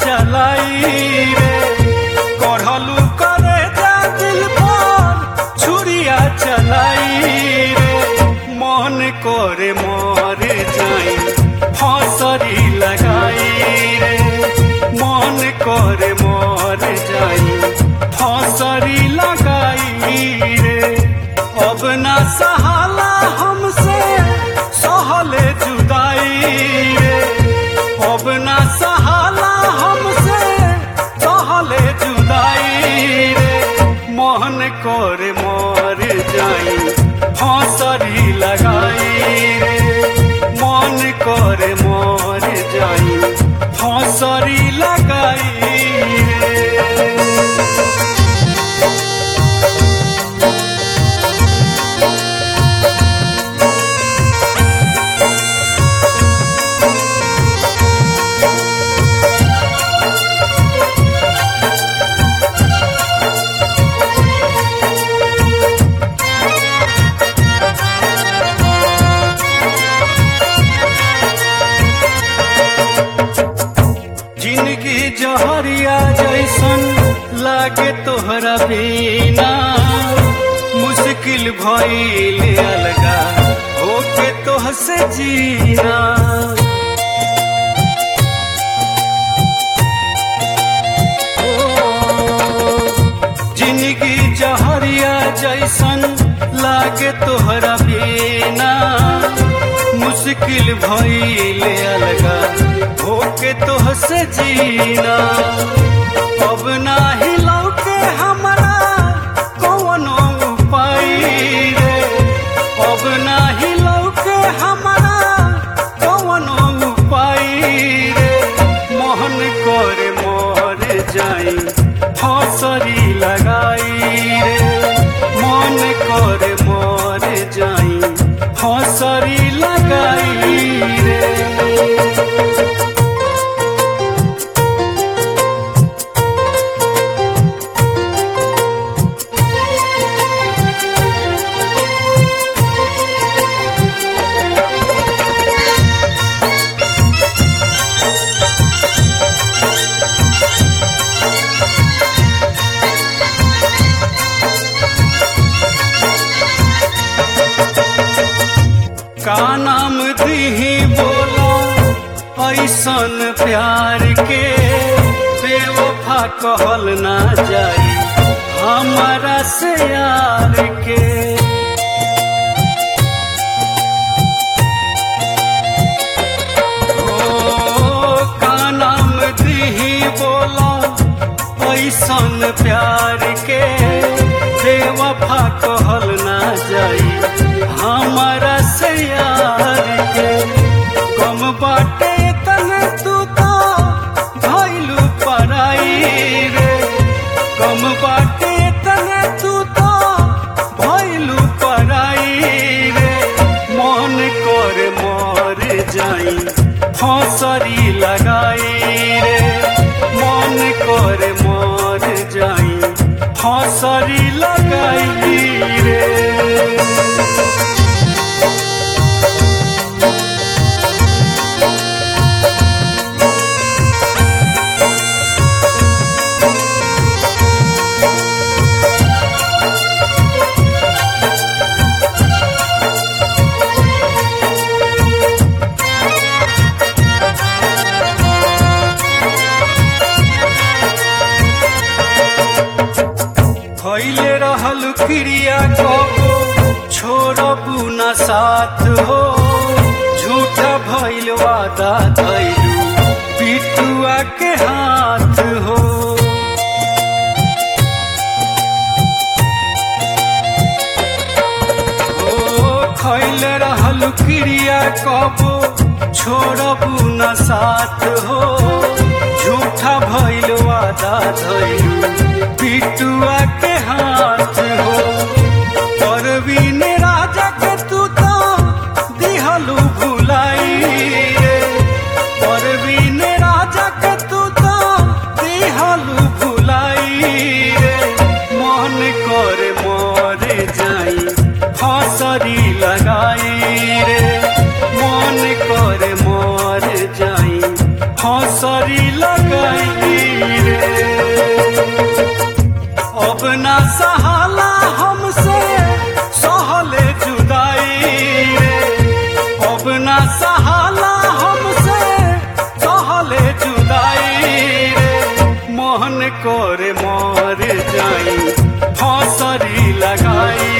चलाई रे कढ़लू करे जा दिल पर छुरिया चलाई रे मन करे मर जाई फसरी लगाई रे मन करे मर जाई फसरी लगाई रे अब ना सहाला हमसे सहले जुदाई रे अब ना सहाला हमसे सहले जुदाई रे मोहन करे मर जाई फसरी लगाई रे मन करे मर जाई फसरी लगाई रे जिंदगी जहरिया जैसन लागे तोहरा बिना मुश्किल भइल अलगा होके तोहसे जीना जिंदगी जहरिया जैसन लागे तोहरा बिना मुश्किल भइल अलगा होके तोहसे जीना अब ना हिलौके हमरा कौनो उपाय रे अब ना हिलौके हमरा कौनो उपाय रे मोहन करे मर जाई फसरी लगाई रे मन करे मर जाई फसरी लगाई रे का नाम दीही बोला ऐसन प्यार के बेवफा कहल ना जाई हमारा से यार के ओ का नाम दीही बोला ऐसन प्यार के बेवफा कहल ना जाई हमारा से यार के कम बाटे तने तू तो भइलू पराई रे कम बाटे तने तू तो भइलू पराई रे मन कर मर जाई फसरी लगाई रे मन कर मर जाई फसरी लगाई रे भइले रहल क्रिया कबो छोड़बू न साथ हो झूठा भइल वादा धैलू पिटुआ के हाथ हो ओ खैल रहल क्रिया कबो छोड़बू न साथ हो झूठा भइल वादा धैलू पिटुआ के हाथ हो परवीन राजा के तू तो दिहलू भुलाई रे परवीन राजा के तू तो दिहलू भुलाई रे मन कर मर जाई फसरी लगाई रे मन कर मर जाई फसरी लगाई करे मर जाई फसरी लगाई